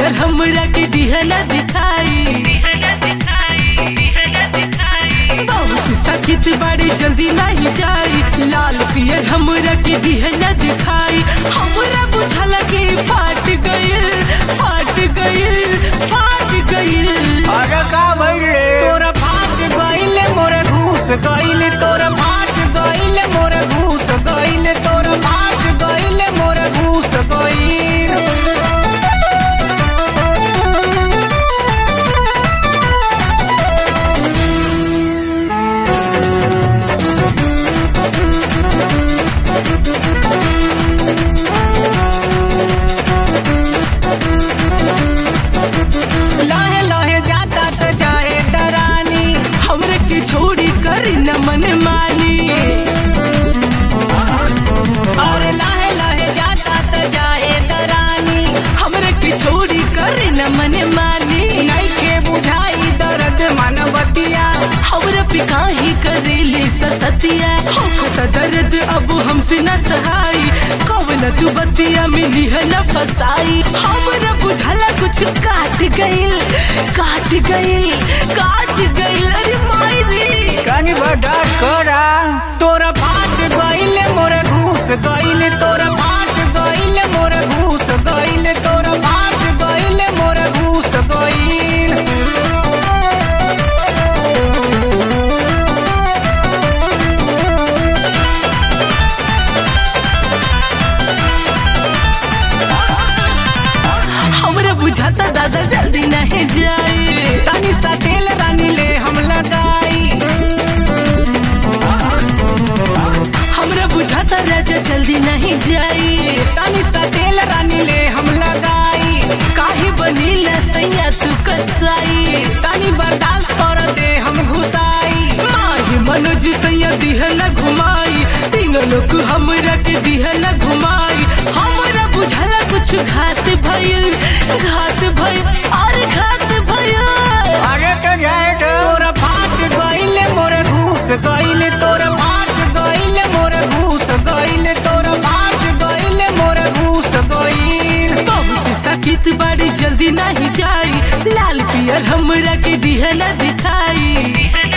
पियर हमरा के दिहला दिखाई बहुत सखित बड़ी जल्दी नहीं जाई लाल पियर हमरा के दिहला दिखाई हमरा बुझला के फाट गइल फाट गइल फाट गइल अरे का भइल रे तोरा फाट गइले मोरे घूस गइले तोरा फाट गइले मोरे घूस गइले तोरा फाट गइले मोरे घूस गइल लहे लहे जाता त जाए दरानी हमरा के छोड़ी कर न मन मानी और लहे लहे जाता त जाए दरानी हमरा के छोड़ी कर न मन मानी नइखे बुझाई दर्द मनबतिया हमरा पे काहे करेले ससतिया होखत दर्द अब हमसे न सहाई कवन तू बतिया मिली है न फसाई हमरा बुझला कुछ काट गइल काट गइल काट गइल अरे माई रे कानी बर्दाश्त करा तोरा फाट गइले मोरे घूस गइले तोरा फाट गइले मोरे घूस गइले तोरा फाट गइले मोरे घूस गइल हमरा बुझाता दादा जल्दी नहीं जाए तनी सा तेल रानी ले हम लगाई हमरा बुझाता राजा जल्दी नहीं जाए तनी सा तेल रानी ले हम लगाई काहे बनीला सैया तू कसाई तनी बर्दाश्त कर दे हम घुसाई माही मनोज सैया दिहला घुमाई तीनों लोग हमरा के दिहला घुमाई हमरा बुझला कुछ घात भइल घात भइल और घात भइल अरे तो जाए तो तोरा फाट गइले मोरे घूस गइले तोरा फाट गइले मोरे घूस गइले तोरा फाट गइले मोरे घूस गइल बहुत सखित बड़ी जल्दी नहीं जाई लाल पियर हमरा के दिहला दिखाई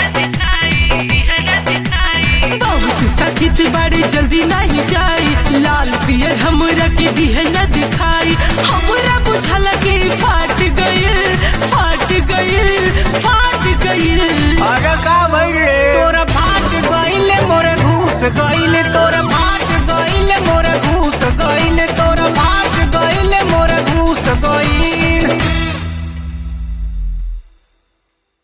बहुत सखित बड़ी जल्दी नहीं जाई लाल पियर हमरा के दिहला दिखाई हमरा बुझला के फाट गइल फाट गइल फाट गइल अरे का भइल रे तोरा फाट गइले मोरे घूस गइले